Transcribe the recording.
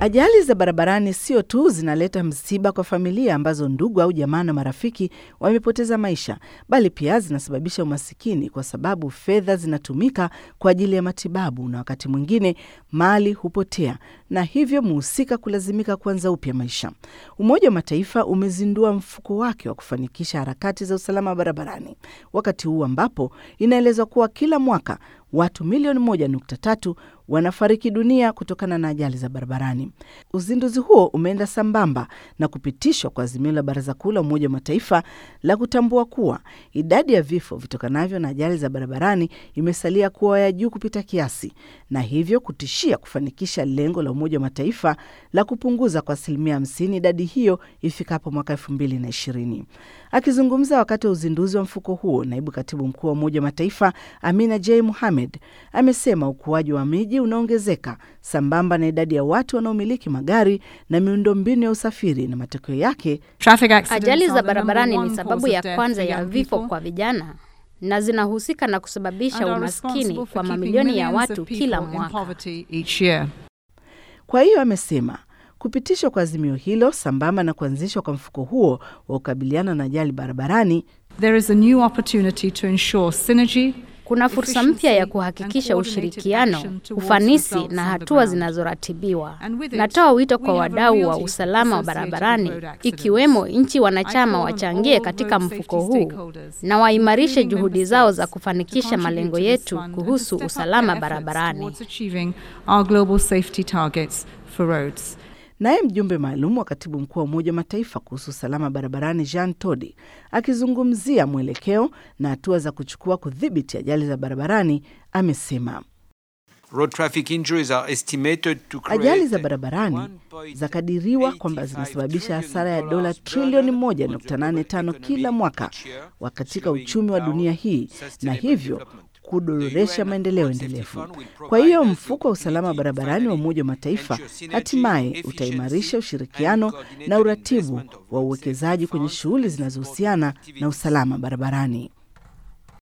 Ajali za barabarani sio tu zinaleta msiba kwa familia ambazo ndugu au jamaa na marafiki wamepoteza maisha, bali pia zinasababisha umasikini kwa sababu fedha zinatumika kwa ajili ya matibabu na wakati mwingine mali hupotea na hivyo mhusika kulazimika kuanza upya maisha. Umoja wa Mataifa umezindua mfuko wake wa kufanikisha harakati za usalama barabarani, wakati huu ambapo inaelezwa kuwa kila mwaka watu milioni moja nukta tatu wanafariki dunia kutokana na ajali za barabarani. Uzinduzi huo umeenda sambamba na kupitishwa kwa azimio la Baraza Kuu la Umoja wa Mataifa la kutambua kuwa idadi ya vifo vitokanavyo na ajali za barabarani imesalia kuwa ya juu kupita kiasi, na hivyo kutishia kufanikisha lengo la Umoja wa Mataifa la kupunguza kwa asilimia hamsini idadi hiyo ifikapo mwaka elfu mbili na ishirini. Akizungumza wakati wa uzinduzi wa mfuko huo, naibu katibu mkuu wa Umoja wa Mataifa Amina J Muhamed amesema ukuaji wa miji unaongezeka sambamba na idadi ya watu wanaomiliki magari na miundombinu ya usafiri, na matokeo yake ajali za barabarani ni sababu ya kwanza ya vifo kwa vijana na zinahusika na kusababisha umaskini kwa mamilioni ya watu kila mwaka. Kwa hiyo amesema kupitishwa kwa azimio hilo sambamba na kuanzishwa kwa mfuko huo wa kukabiliana na ajali barabarani There is a new opportunity to ensure synergy kuna fursa mpya ya kuhakikisha ushirikiano, ufanisi na hatua zinazoratibiwa. Natoa wito kwa wadau wa usalama wa barabarani, ikiwemo nchi wanachama, wachangie katika mfuko huu na waimarishe juhudi zao za kufanikisha malengo yetu kuhusu usalama barabarani. Naye mjumbe maalum wa katibu mkuu wa Umoja wa Mataifa kuhusu usalama barabarani Jean Todi akizungumzia mwelekeo na hatua za kuchukua kudhibiti ajali za barabarani amesema ajali za barabarani zakadiriwa kwamba zinasababisha hasara ya dola trilioni 1.85 kila mwaka katika uchumi wa dunia hii na hivyo kudororesha maendeleo endelevu. Kwa hiyo mfuko wa usalama barabarani wa Umoja wa Mataifa hatimaye utaimarisha ushirikiano na uratibu wa uwekezaji kwenye shughuli zinazohusiana na usalama barabarani.